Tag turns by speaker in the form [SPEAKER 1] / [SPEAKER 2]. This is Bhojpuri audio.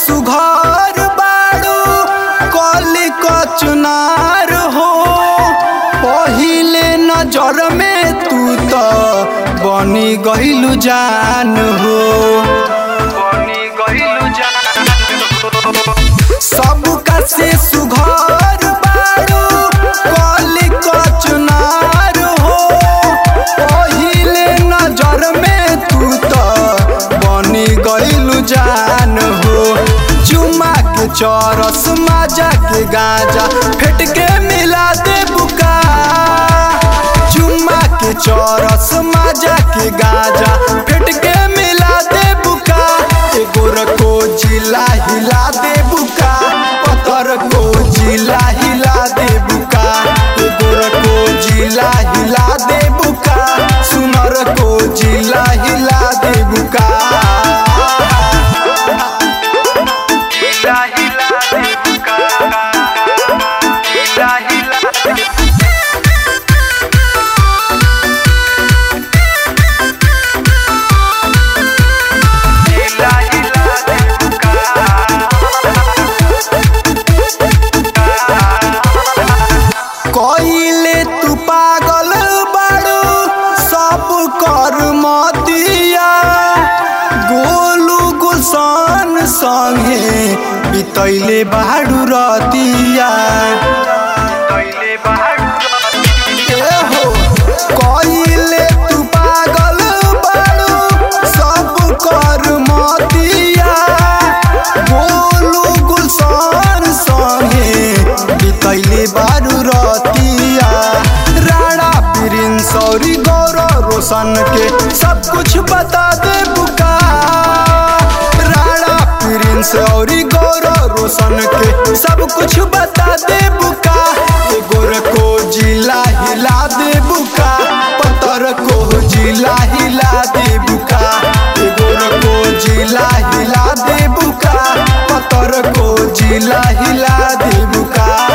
[SPEAKER 1] सुघर बाड़ू कली कचनार हो पहिले नजर में तू तो बनी गइलू जान हो बनी गइलू जान सबका से सुघर बाड़ू कली कचनार हो पहिले नजर में तू तो बनी गइलू जान हो चुमा के चरस माजा के गाजा फेट के मिला दे बुका चुमा के चरस माजा के गाजा फेट के मिला दे बुका एगो रको जिला हिला दे बुका पत्थर को जिला हिला दे बुका एगो रको जिला हिला दे बुका सुनर को जिला हिला दे बुका हिला हिला दे बुका हिला हिला दे हिला हिला दे कइले तू पागल बाड़ू सब कर मतिया गोलू गुलशन संगे बितैले बाड़ू रतिया ए हो कइले तू पागल बाड़ू सब कर मतिया गोलू गुलशन संगे बितैले बारू रतिया राणा प्रिंस सौरी गौरव रोशन के सब कुछ बता दे बुका राणा प्रिंस सौरी गौरव रोशन के सब कुछ बता दे बुका एगो को जिला हिला दे बुका पत्थर को जिला हिला दे बुका एगो को जिला हिला दे बुका पत्थर को जिला हिला दे बुका